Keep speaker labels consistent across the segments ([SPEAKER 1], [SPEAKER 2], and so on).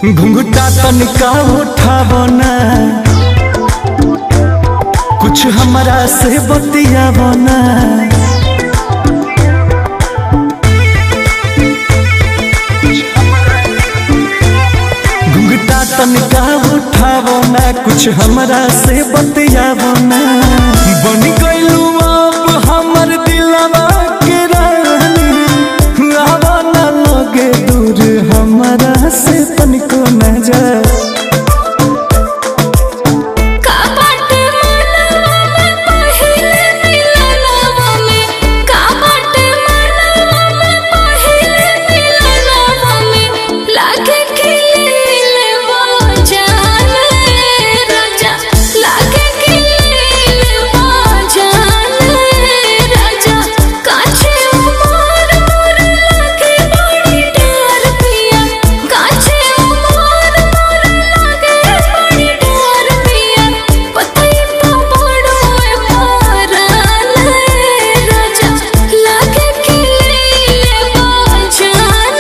[SPEAKER 1] घुंघटा तनिका उठावना कुछ हमरा से बतियावना घुंघटा तनिका उठावना कुछ हमरा से बतियावना बन गइलू आप हमर दिलवा के रानी आवा ना लगे दूर हमरा से तनिको न जा
[SPEAKER 2] का बाटे मनवा में पहिले मिलनवा में का बाटे मनवा में पहिले मिलनवा में लागे खिले वो जान राजा लागे खिले वो जान राजा काछे उमर मोर लागे बड़ी डर पिया काछे उमर मोर लागे बड़ी डर पिया पतई पा पड़ो ए पारान राजा लागे खिले वो जान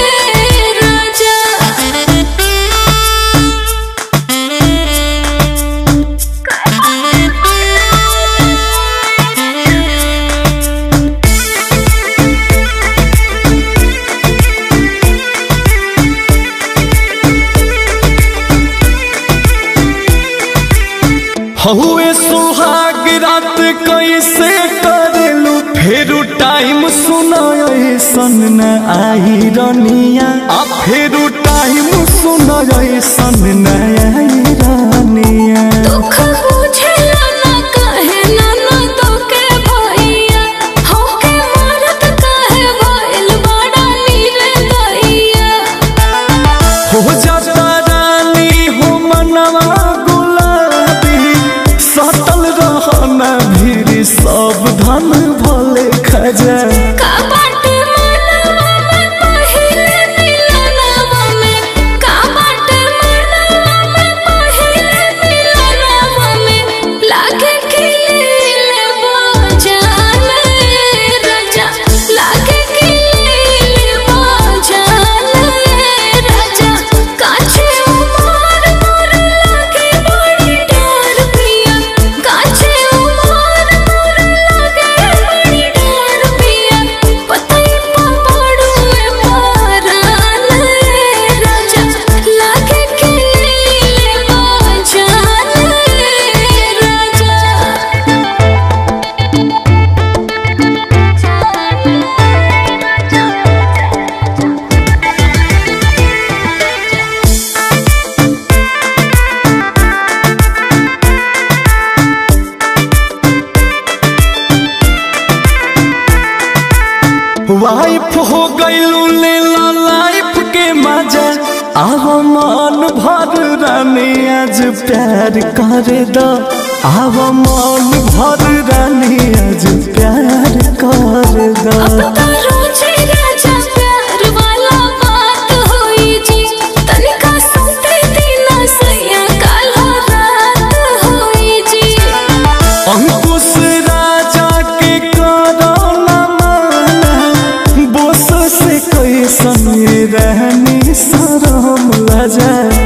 [SPEAKER 1] हहुए सुहाग रात कैसे करेलू फेरू टाइम सुनाय सन न आई रनिया आ फेरू टाइम सुनाय सन न आई रनिया
[SPEAKER 2] दुख बुझेला ना कहे ना ना तो के भैया हो के मरत कहे भइल बड़ा नीरे दैया
[SPEAKER 1] हो जाता रानी हो मनवा गुलाबी सटल रहना भीड़ सावधान भले खजा
[SPEAKER 2] का बाटे मनवा में पहिले मिलनवा में का बाटे मनवा में पहिले मिलनवा में लागे खिले वो जान राजा लागे खिले वो जान राजा काछे उमर मोर लागे बड़ी डर पिया काछे उमर मोर लागे बड़ी डर पिया पतई पा पड़ो ए पारान राजा लागे खिले वो जान
[SPEAKER 1] वाइफ हो गईलू लेला लाइफ के मजा आव मन भर रानी आज प्यार कर दो आव मन भर रानी आज प्यार कर दो
[SPEAKER 2] रोजे राजा प्यार वाला बात होई जी तनिका सुते दिना सैया काला रात होई जी
[SPEAKER 1] अंकुश राजा के करो न माना बोस से कैसन रहनी शरम लजा